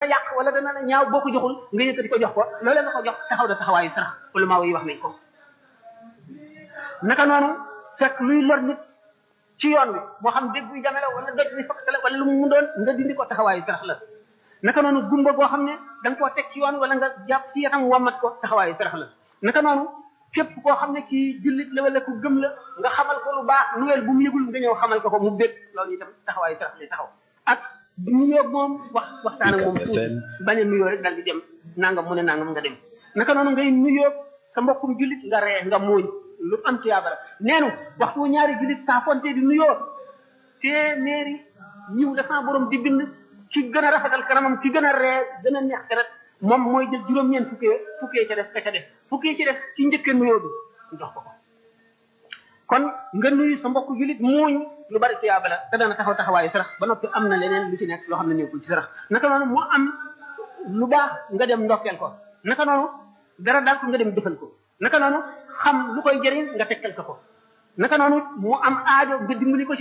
yàq wala dana la ñaaw boo ko joxul nga yëkkati ko jox ko loolee nga ko jox taxaw na taxawaayu sarax wala maa yi wax nañ ko naka noonu fekk luy lor nit ci yoon wi moo xam dégg buy jame la wala doj bi fakk la wala lu mu doon nga dindi ko taxawaayu sarax la naka noonu gumba goo xam ne da nga koo teg ci yoon wala nga jàpp ci yatam wommat ko taxawaayu sarax la naka noonu képp koo xam ne kii jullit la wala ku gëm la nga xamal ko lu baax nuweel bu mu yëgul nga ñëw xamal ko ko mu bég loolu itam taxawaayu sarax lay taxaw ak nuyoo moom wax waxtaan ak moom tuuti bañ a nuyoo rek dal di dem nangam mu ne nangam nga dem naka noonu ngay nuyoo sa mbokkum jullit nga ree nga muuñ lu am tuyaaba la neenu waxtu ñaari jullit saa fonte di nuyoo téeméeri ñiw dafa borom di bind ki gën a rafetal kanamam ki gën a ree gën a neex deret moom mooy jël juróom-ñeent fukkee fukkee ca des ka ca des fukkee ci des ci njëkkee nuyoo bi ñu jox ko ko kon nga nuyu sa mbokk jullit muuñ lu bari tuyaaba la te dana taxaw taxawaayu sarax ba noppi am na leneen lu ci nekk loo xam ne nekkul ci sarax naka noonu mu am lu baax nga dem ndokkeel ko naka noonu dara daal ko nga dem defal ko naka noonu xam lu koy jëriñ nga tekkal ko ko naka noonu mu am aajo nga dimbali ko ci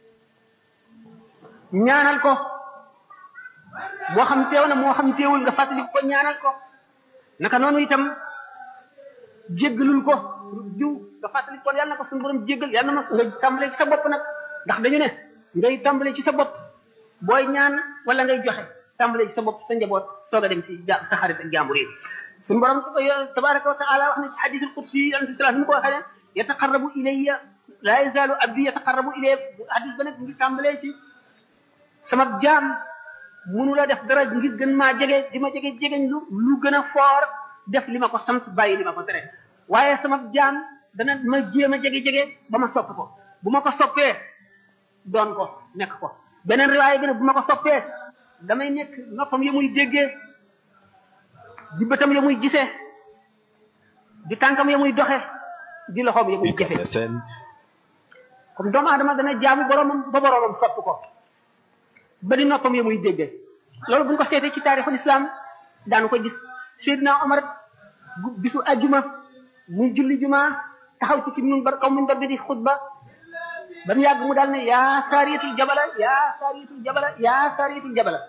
ñaanal ko moo xam teew na moo xam teewul nga fàttali ko ñaanal ko naka noonu itam jéggalul ko diw nga fàttali ko yàlla na ko suñu borom jéggal yàlla na ma nga tàmbalee ci sa bopp nag ndax dañu ne ngay tàmbalee ci sa bopp booy ñaan wala ngay joxe tàmbalee ci sa bopp sa njaboot soog a dem ci ja sa xarit ak jàmbur yi suñu borom tabaraka wa taala wax na ci hadisul qudsi yonente sallallahu alayhi wa sallam ko waxee ne yataqarrabu ilayya la yazalu abdi yataqarrabu ilayya hadis ba nag ngi tàmbalee ci sama jaam munu la def dara ngir gën maa jege di ma jege jegeñ lu lu gën a foor def li ma ko sant bàyyi li ma ko tere waaye sama jaam dana ma jéem a jege-jege ba ma sopp ko bu ma ko soppee doon ko nekk ko beneen riwaay bi ne bu ma ko soppee damay nekk noppam ya muy déggee di bëtam ya muy gisee di tànkam ya muy doxe di loxoom ya muy jëfe comme doomu aadama dana jaamu boromam ba boromam sopp ko ba di noppam ya muy déggee loolu bu ñu ko seetee ci taarixul islam daanu ko gis Seydina Omar bisu ajjuma muy julli juma taxaw ci ki mun bar kaw mun bar bi di xutba ba mu yàgg mu daal ne yaa saariyatul jabala yaa saariyatul jabala yaa saariyatul jabala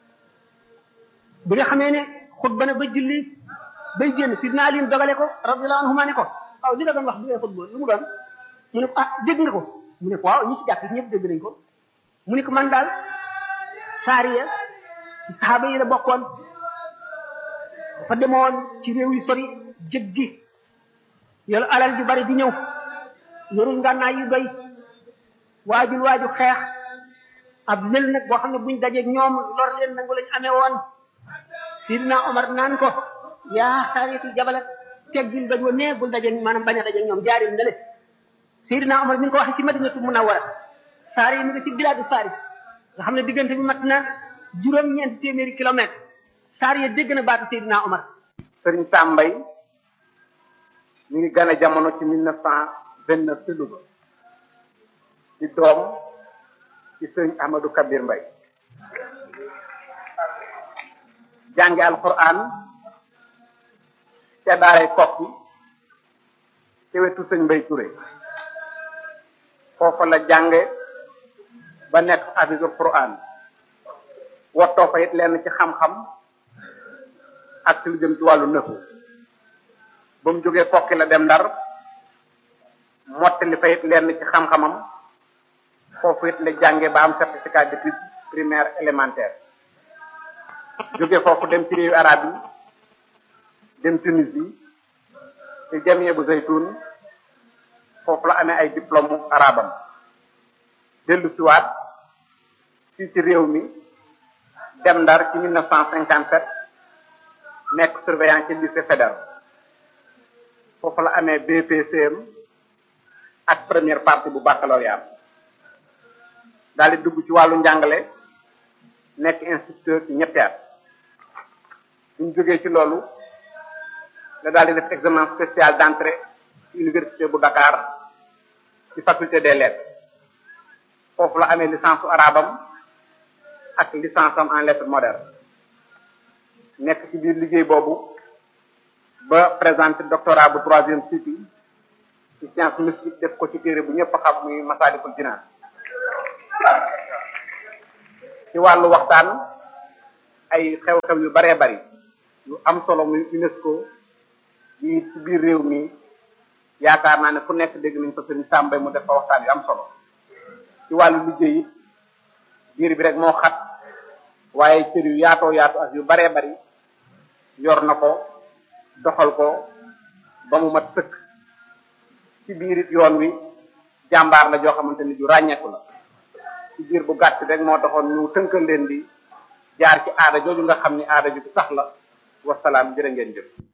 bi nga xamee ne xutba na ba julli bay génn sidna Ali dogale ko radiyallahu anhuma ne ko waaw li nga doon wax bi ngay xutba lu mu doon mu ne ko ah dégg nga ko mu ne ko waaw ñi si jàpp ñëpp dégg nañ ko mu ne ko man daal saariya ci saxaaba yi la bokkoon dafa demoon ci réew yu sori jéggi yoolu alal ju bari di ñëw yorul ngànnaay yu doy waajul waaju xeex ab lël nag boo xam ne buñ dajeeg ñoom lor leen nangu lañ amee woon sidina Omar naan ko yaa saariyatul jabala teggil bañ wa nee bul dajeeg maanaam bañ a dajeeg ñoom jaaril ndale sidina Omar mi ngi ko waxee ci madinatu munawwara saari yi mi ngi ci bilaadu Faris nga xam ne diggante bi mat na juróom-ñeenti téeméeri kilomètre saar ya dégg na baatu sidina Omar sëriñ Sambay ñu ngi gane jamono ci mille neuf cent vingt neuf ci Louga ci doom ci sëriñ Ahmadou Kabir Mbay jànge alquran ca daaray kokki ci wetu sëñ Mbay Touré foofa la jànge ba nekk hafisul quran wottoo fa it lenn ci xam-xam ak ci lu jëm ci wàllu nëfu ba mu jógee kokki la dem ndar mottali fa it lenn ci xam-xamam foofu it la jànge ba am certificat d'études primaire élémentaire jóge foofu dem ci réewu arab yi dem Tunisie ci jamie bu zaytun foofu la amee ay diplôme arabam dellu siwaat fii ci réew mi dem ndar ci 1957 nekk surveillant ci lycée fédéral foofu la amee BPCM ak première partie bu baccalauréat daal di dugg ci wàllu njàngale nekk instituteur ci ñetti at suñ jógee ci loolu la daal di def examen spécial d'entrée ci université bu Dakar ci faculté des lettres foofu la amee licence su arabam ak licence am en lettres modernes nekk ci biir liggéey boobu ba présenté doctorat bu troisième cycle ci science mystique def ko ci téere bu ñëpp xam muy Masaalikul Jinaan ci wàllu waxtaan ay xew-xew yu baree bari yu am solo muy UNESCO yi ci biir réew mi yaakaar naa ne fu nekk dégg nañ ko sëñ Sàmbay mu def fa waxtaan yu am solo ci wàllu liggéey it biir bi rek moo xat waaye cër yu yaatoo yaatu ak yu baree bari yor na ko doxal ko ba mu mat sëkk ci biir it yoon wi jàmbaar la joo xamante ni ju ràññeeku la ci biir bu gàtt rek moo taxoon ñu tënkal leen di jaar ci aada jooju nga xam ni aada ju sax la wasalaam jërë ngeen jëf